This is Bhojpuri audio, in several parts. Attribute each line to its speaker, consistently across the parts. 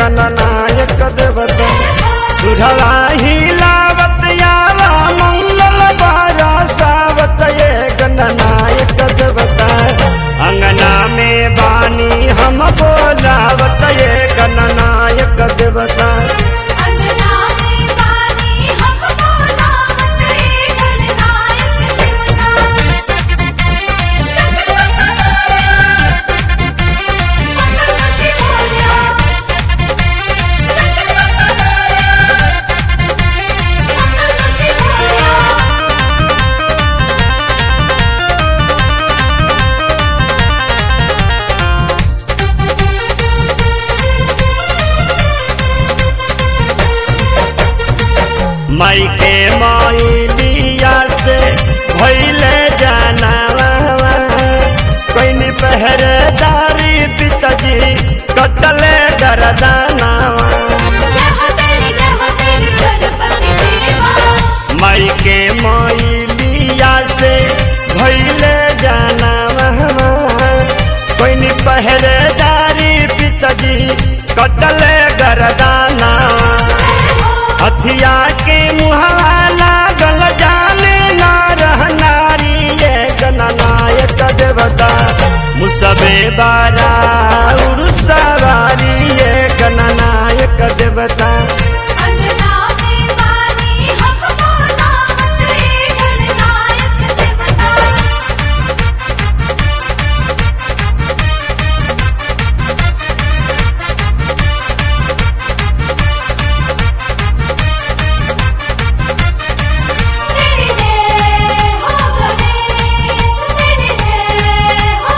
Speaker 1: गणनायक देवता सुढ़वा हिलावत यावा मंगल बरसावत ये गणनायक देवता अंगना में बानी हम बोलावत ये गणनायक देवता
Speaker 2: अंगना में बानी हम बोलावत ये गणनायक देवता
Speaker 1: माई के माइलिया से भैले जानावा कोई पहरेदारी पिचजी कटले गरदानावा
Speaker 2: जय हो तेरी जय हो तेरी गणपति देवा
Speaker 1: माई के माइलिया से भैले जानावा कोई पहरेदारी पिचजी कटले गरदानावा हथिया के मुहवा लागल जाने ना रह नारी ये गणनायक देवता मुसबे बारा सवारी ये गणनायक देवता
Speaker 2: अंगना में बानी हम बोलावत ये गणनायक देवता तेरी जय हो गणेश तेरी जय हो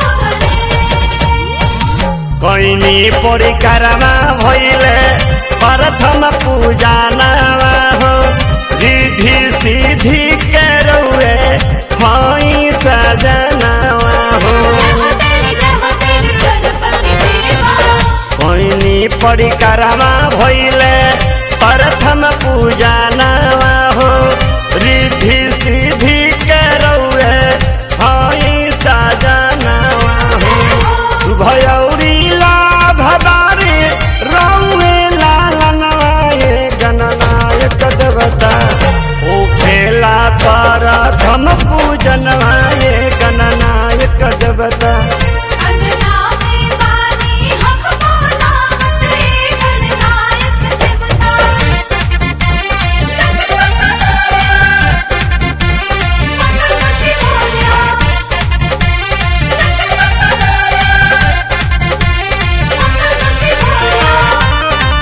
Speaker 2: गणेश
Speaker 1: कैनी परिकारमा भैले प्रथम पूजा नावा हो रिधि सिद्धि के रौए हई सजनावा हो
Speaker 2: जय हो तेरी जय हो तेरी गणपति देवा
Speaker 1: कैनी परिकारमा भैले प्रथम पूजा नावा हो रिधि सिद्धि के रौए हई सजनावा हो शुभयौरी लाभ बारे रौए लालनवाए गणनायक देवता ओ खेला प्रथम पूजनवाए गणनायक देवता
Speaker 2: अंगना में बानी हम बोलावत ये गणनायक देवता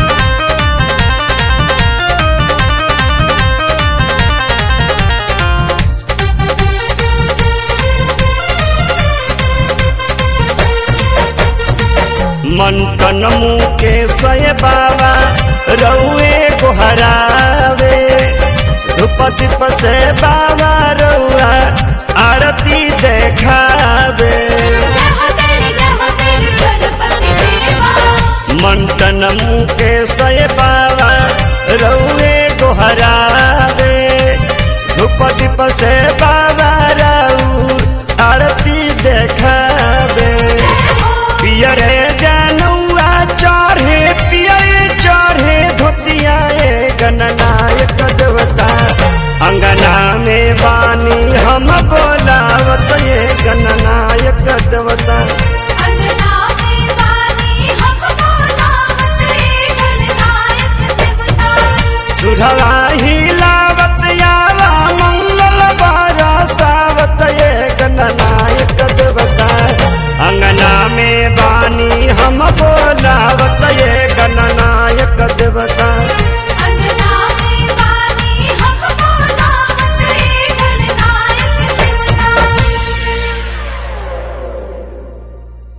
Speaker 1: मन तन मुके सय बाबा रौए गोहरावे धूप दीप से बाबा रौआ आरती देखावे
Speaker 2: जय हो तेरी जय हो तेरी गणपति देवा
Speaker 1: मंटन मुके सय बाबा रौए गोहरावे धूप दीप से बाबा रऊ आरती देखावे पियरे जनौआ चढ़े पियरे चढ़े धोतिया ए गणनायक देवता अंगना में बानी हम बोलावत ये गणनायक देवता
Speaker 2: अंगना में बानी हम बोलावत ये गणनायक देवता
Speaker 1: सुढ़वा हिलावत यावा मंगल बरसावत ये गणनायक देवता अंगना में बानी हम बोलावत ये गणनायक देवता